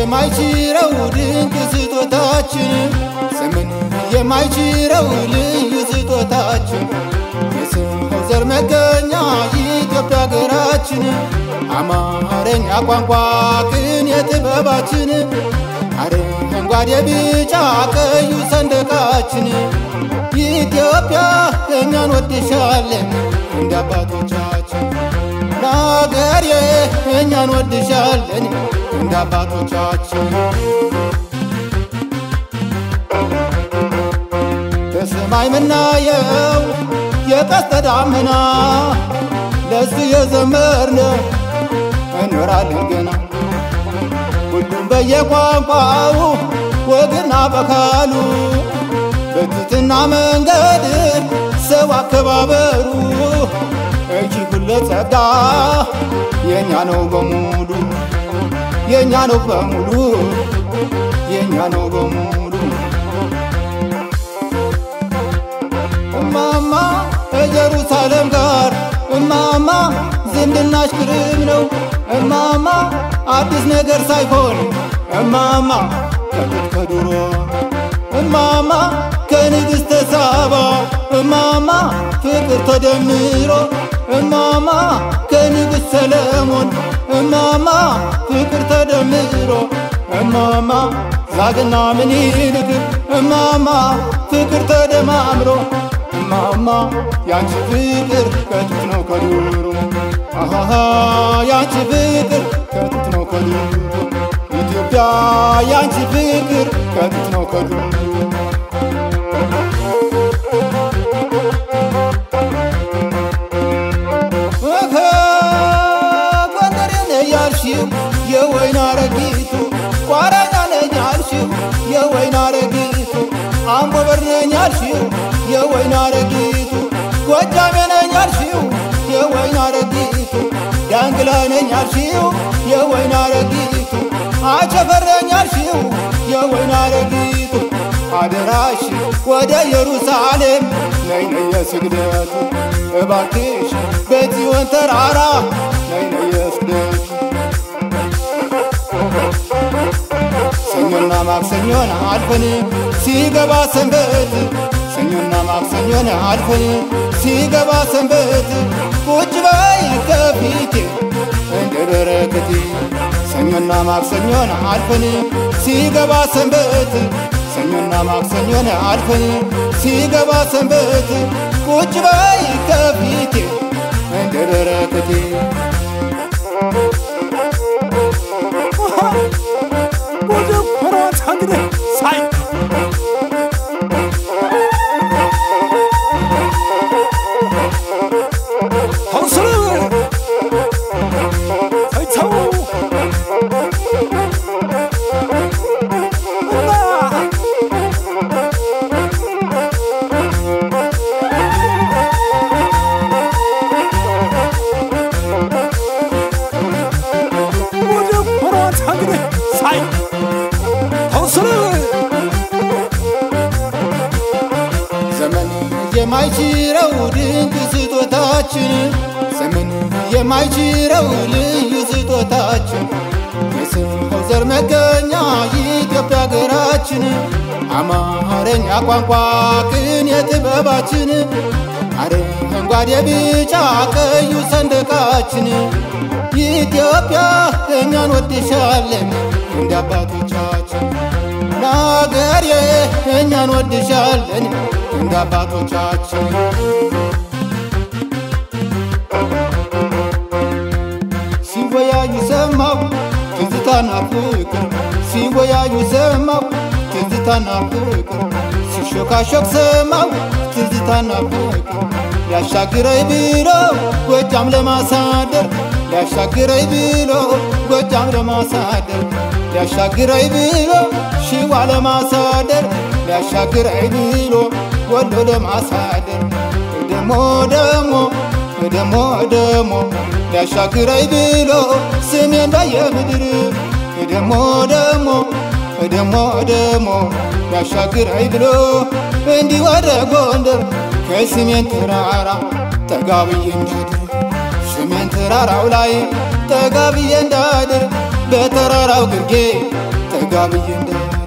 የማይችረው ድንቅ ስጦታችን ዘመን የማይችረው ልዩ ስጦታችን የሰው ዘር መገኛ ኢትዮጵያ ሀገራችን አማርኛ ቋንቋ ቅን የጥበባችን አረንጓዴ ቢጫ ቀዩ ሰንደቃችን ኢትዮጵያ እኛን ወድሻለን እንደ አባቶቻችን ናገሬ እኛን ወድሻለን እንደ አባቶቻችን በሰማይ ምናየው የቀስተ ደመና ለሱ የዘመርነው እንኖራለን ገና ሁሉም በየቋንቋው ወግና በካሉ በትትና መንገድ ሰው አከባበሩ እጅግ ሁሉ ጸጋ የእኛ ነው በሙሉ የእኛ ነው በሙሉ የእኛ ነው በሙሉ እማማ ከኢየሩሳሌም ጋር እማማ ዝምድናሽ ቅርብ ነው እማማ አዲስ ነገር ሳይሆን እማማ ከጥንት ከድሮ እማማ ከንግሥተ ሳባ እማማ ፍቅር ተደምሮ እማማ ከንጉሥ ሰለሞን እማማ ፍቅር ተደምሮ እማማ ዛግና ምኒልክ እማማ ፍቅር ተደማምሮ እማማ ያንቺ ፍቅር ከጥንት ነው ከዱሮ አሃ ያንቺ ፍቅር ከጥንት ነው ከዱሮ ኢትዮጵያ ያንቺ ፍቅር ከጥንት ነው ከዱሮ ጎንደሬ ነኝ ያልሽው የወይን አረጊቱ ቋራኛ ነኝ ያልሽው የወይን አረጊቱ አምቦ በር ነኝ ያልሽው የወይን አረጊቱ ጎጃሜ ነኝ ያልሽው የወይን አረጊቱ ዳንግላ ነኝ ያልሽው የወይን አረጊቱ አቸፈር ነኝ ያልሽው የወይን አረጊቱ አደራሽ ወደ ኢየሩሳሌም ነይ ነይ የስግደቱ እባክሽ በጽዮን ተራራ ነይ ነይ የስግደቱ ሰኞና ማክሰኞን አልፈን ሲገባ ሰንበት ሰኞና ማክሰኞን አልፈን ሲገባ ሰንበት ቁጭ በይ ከፊቴ እንደ በረከቴ ሰኞና ማክሰኞን አልፈን ሲገባ ሰንበት ሰኞና ማክሰኞን አልፈን ሲገባ ሰንበት ቁጭ በይ ከፊቴ እንደ በረከቴ ወደ ኮሯት አንግደ ሳይ ሀውስር ሳይተው እና ወደ ኮሯት አንግደ ሳይ ሀውስር ዘመን የማይችረው ድንቅ ስጦታችን ዘመን የማይችረው ልዩ ስጦታችን የሰው ዘር መገኛ ኢትዮጵያ ሀገራችን አማርኛ ቋንቋ ቅን የጥበባችን አረንጓዴ ቢጫ ቀዩ ሰንደቃችን ኢትዮጵያ እኛን ወድሻለን እንደ አባቶቻችን ናገሬ እኛን ወድሻለን እንደ አባቶቻችን ሲወያዩ ሰማው ትዝታና ፍቅር ሲወያዩ ሰማው ትዝታና ፍቅር ሲሾካሾክ ሰማው ትዝታና ፍቅር ሊያሻግረኝ ብሎ ጎጃም ለማሳደር ሊያሻግረኝ ብሎ ጎጃም ለማሳደር ሊያሻግረኝ ብሎ ሽዋ ለማሳደር ሊያሻግረኝ ብሎ ወሎ ለማሳደር ደሞ ደሞ ደሞ ደሞ ሊያሻግረኝ ብሎ ስሜን በየምድር ደሞ ደሞ ደሞ ደሞ ሊያሻግረኝ ብሎ እንዲህ ወደ ጎንደር ከስሜን ተራራ ጠጋ ብዬ እንዳድር ሰሜን ተራራው ላይ ጠጋ ብዬ እንዳድር በተራራው ግርጌ ረጋ ብዬ እንዳለ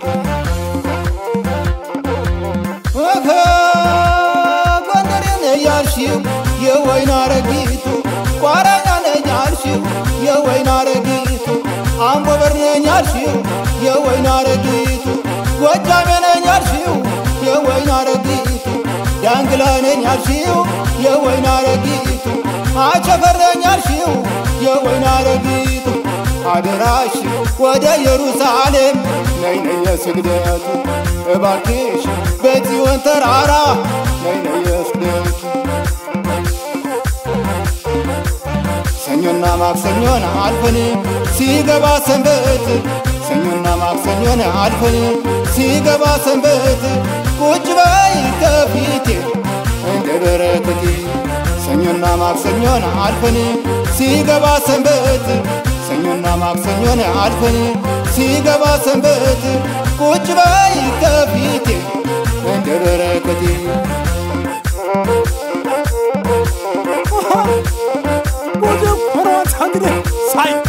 ጎንደሬ ነኝ ያልሽው የወይን አረጊቱ ቋራኛ ነኝ ያልሽው የወይን አረጊቱ አምቦ በር ነኝ ያልሽው የወይን አረጊቱ ጎጃሜ ነኝ ያልሽው የወይን አረጊቱ ዳንግላ ነኝ ያልሽው የወይን አረጊቱ አቸፈር ነኝ ያልሽው የወይን አረጊቱ አደራሽ ወደ ኢየሩሳሌም ነይ ነይ የስግደቱ እባክሽ በጽዮን ተራራ ነይ ነይ የስግደቱ ሰኞና ማክሰኞን አልፈን ሲገባ ሰንበት ሰኞና ማክሰኞን አልፈን ሲገባ ሰንበት ቁጭ በይ ከፊቴ እንደ በረከቴ ሰኞና ማክሰኞን አልፈን ሲገባ ሰንበት ሰኞና ማክሰኞን አልፈን ሲገባ ሰንበት ቁጭ በይ ከፊቴ እንደ በረከቴ ወደ ኮሯት እንግዲህ ሳይ